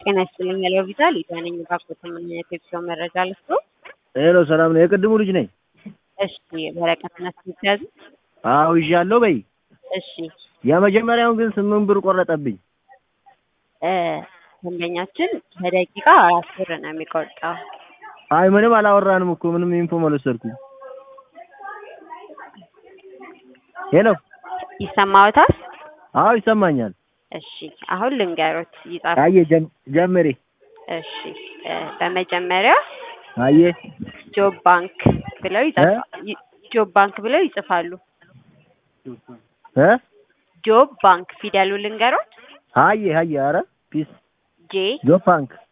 ጤና ይስጥልኝ ያለው ቪዛል ኢትዮጵያ ባኮት ምን የቴክሶ መረጃ ልስጡ። ሄሎ ሰላም ነው። የቅድሙ ልጅ ነኝ። እሺ ወረቀትና ስልክ ያዙ። አዎ ይዣለሁ በይ። እሺ የመጀመሪያውን ግን ስምንት ብር ቆረጠብኝ። እ ደንበኛችን በደቂቃ አራት ብር ነው የሚቆርጠው። አይ ምንም አላወራንም እኮ ምንም ኢንፎ አልወሰድኩም። ሄሎ ይሰማዎታል? አዎ ይሰማኛል። እሺ አሁን ልንገሮት ይጻፉ። አየ ጀም- ጀምሪ። እሺ እ በመጀመሪያ አየ ጆብ ባንክ ብለው ይጻፋሉ። ጆብ ባንክ ብለው ይጽፋሉ። እ ጆብ ባንክ ፊደሉ ልንገሮት። አየ አየ ኧረ ፒስ ጄ ጆብ ባንክ